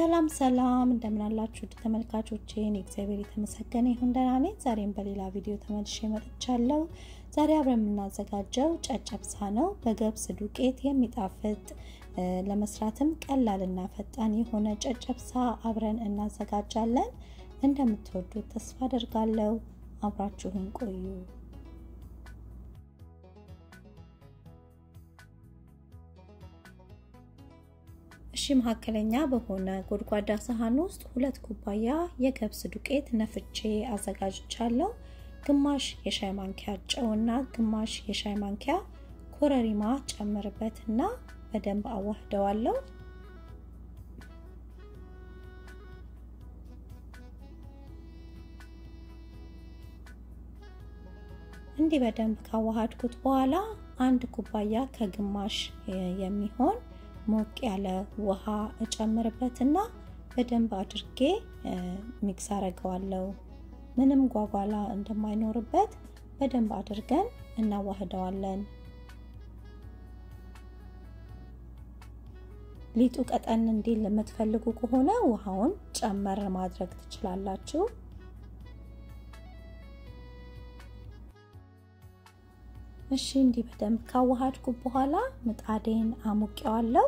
ሰላም ሰላም እንደምን አላችሁ ውድ ተመልካቾቼ፣ እግዚአብሔር የተመሰገነ ይሁን ደህና ነኝ። ዛሬም በሌላ ቪዲዮ ተመልሼ መጥቻለሁ። ዛሬ አብረን የምናዘጋጀው ጨጨብሳ ነው። በገብስ ዱቄት የሚጣፍጥ ለመስራትም ቀላልና ፈጣን የሆነ ጨጨብሳ አብረን እናዘጋጃለን። እንደምትወዱት ተስፋ አደርጋለሁ። አብራችሁን ቆዩ። እሺ መካከለኛ በሆነ ጎድጓዳ ሳህን ውስጥ ሁለት ኩባያ የገብስ ዱቄት ነፍቼ አዘጋጅቻለሁ። ግማሽ የሻይ ማንኪያ ጨውና ግማሽ የሻይ ማንኪያ ኮረሪማ ጨምርበትና በደንብ አዋህደዋለሁ። እንዲህ በደንብ ካዋሃድኩት በኋላ አንድ ኩባያ ከግማሽ የሚሆን ሞቅ ያለ ውሃ እጨምርበትና በደንብ አድርጌ ሚክስ አረገዋለሁ። ምንም ጓጓላ እንደማይኖርበት በደንብ አድርገን እናዋህደዋለን። ሊጡ ቀጠን እንዲል የምትፈልጉ ከሆነ ውሃውን ጨመር ማድረግ ትችላላችሁ። እሺ እንዲህ በደንብ ካዋሃድኩ በኋላ ምጣዴን አሙቄዋለሁ።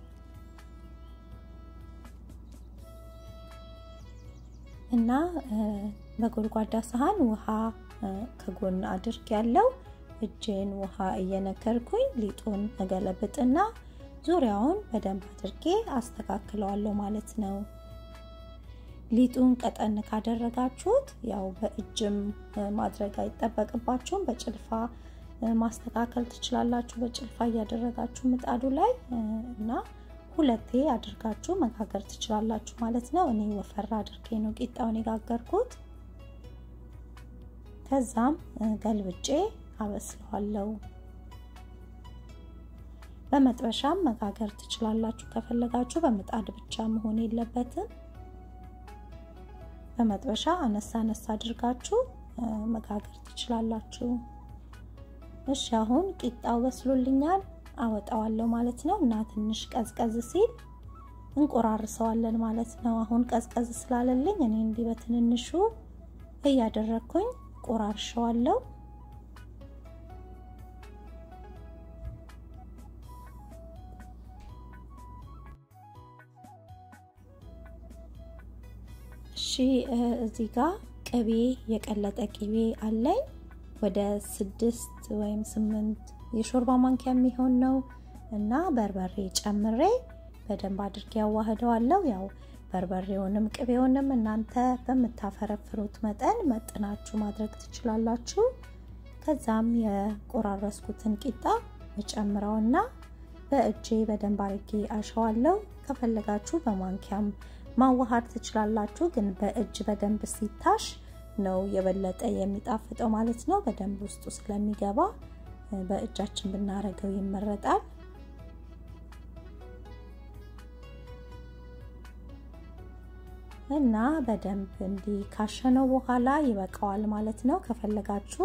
እና በጎድጓዳ ሳህን ውሃ ከጎን አድርግ ያለው እጄን ውሃ እየነከርኩኝ ሊጡን እገለብጥና ዙሪያውን በደንብ አድርጌ አስተካክለዋለሁ ማለት ነው። ሊጡን ቀጠን ካደረጋችሁት ያው በእጅም ማድረግ አይጠበቅባችሁም። በጭልፋ ማስተካከል ትችላላችሁ። በጭልፋ እያደረጋችሁ ምጣዱ ላይ እና ሁለቴ አድርጋችሁ መጋገር ትችላላችሁ ማለት ነው። እኔ ወፈር አድርጌ ነው ቂጣውን የጋገርኩት። ከዛም ገልብጬ አበስለዋለሁ። በመጥበሻም መጋገር ትችላላችሁ ከፈለጋችሁ። በምጣድ ብቻ መሆን የለበትም። በመጥበሻ አነሳ አነሳ አድርጋችሁ መጋገር ትችላላችሁ። እሺ አሁን ቂጣው በስሎልኛል፣ አወጣዋለሁ ማለት ነው እና ትንሽ ቀዝቀዝ ሲል እንቆራርሰዋለን ማለት ነው። አሁን ቀዝቀዝ ስላለልኝ እኔ እንዲህ በትንንሹ እያደረግኩኝ ቆራርሸዋለሁ። እሺ እዚህ ጋር ቅቤ የቀለጠ ቅቤ አለኝ ወደ ስድስት ወይም ስምንት የሾርባ ማንኪያ የሚሆን ነው እና በርበሬ ጨምሬ በደንብ አድርጌ ያዋህደዋለሁ። ያው በርበሬውንም ቅቤውንም እናንተ በምታፈረፍሩት መጠን መጥናችሁ ማድረግ ትችላላችሁ። ከዛም የቆራረስኩትን ቂጣ እጨምረውና በእጄ በደንብ አድርጌ አሸዋለሁ። ከፈለጋችሁ በማንኪያም ማዋሃድ ትችላላችሁ፣ ግን በእጅ በደንብ ሲታሽ ነው የበለጠ የሚጣፍጠው ማለት ነው። በደንብ ውስጡ ስለሚገባ በእጃችን ብናረገው ይመረጣል። እና በደንብ እንዲህ ካሸነው በኋላ ይበቃዋል ማለት ነው። ከፈለጋችሁ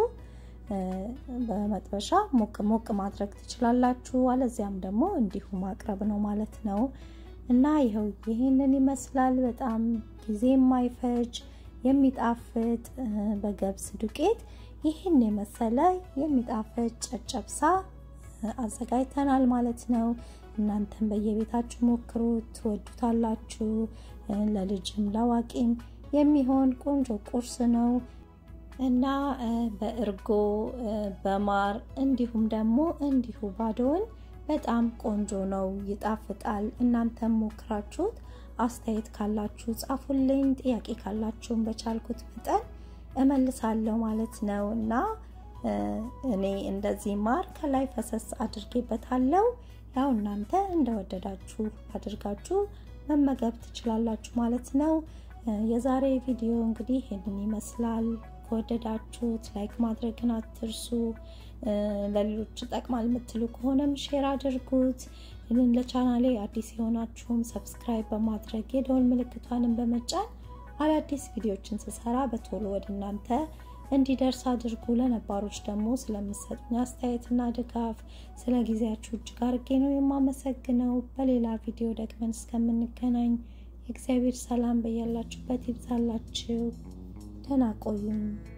በመጥበሻ ሞቅ ሞቅ ማድረግ ትችላላችሁ፣ አለዚያም ደግሞ እንዲሁ ማቅረብ ነው ማለት ነው። እና ይኸው ይህንን ይመስላል። በጣም ጊዜ የማይፈጅ የሚጣፍጥ በገብስ ዱቄት ይህን የመሰለ የሚጣፍጥ ጨጨብሳ አዘጋጅተናል ማለት ነው። እናንተም በየቤታችሁ ሞክሩት፣ ትወዱታላችሁ። ለልጅም ለአዋቂም የሚሆን ቆንጆ ቁርስ ነው እና በእርጎ በማር እንዲሁም ደግሞ እንዲሁ ባዶውን በጣም ቆንጆ ነው፣ ይጣፍጣል። እናንተም ሞክራችሁት አስተያየት ካላችሁ ጻፉልኝ። ጥያቄ ካላችሁም በቻልኩት መጠን እመልሳለሁ ማለት ነው እና እኔ እንደዚህ ማር ከላይ ፈሰስ አድርጌበታለሁ። ያው እናንተ እንደወደዳችሁ አድርጋችሁ መመገብ ትችላላችሁ ማለት ነው። የዛሬ ቪዲዮ እንግዲህ ይህንን ይመስላል። ከወደዳችሁት ላይክ ማድረግን አትርሱ። ለሌሎች ይጠቅማል የምትሉ ከሆነም ሼር አድርጉት። ይህንን ለቻናሌ አዲስ የሆናችሁም ሰብስክራይብ በማድረግ የደወል ምልክቷንም በመጫን አዳዲስ ቪዲዮችን ስሰራ በቶሎ ወደ እናንተ እንዲደርስ አድርጉ። ለነባሮች ደግሞ ስለምሰጡኝ አስተያየትና ድጋፍ ስለ ጊዜያችሁ እጅግ አድርጌ ነው የማመሰግነው። በሌላ ቪዲዮ ደግመን እስከምንገናኝ የእግዚአብሔር ሰላም በያላችሁበት ይብዛላችሁ። ደህና ቆዩኝ።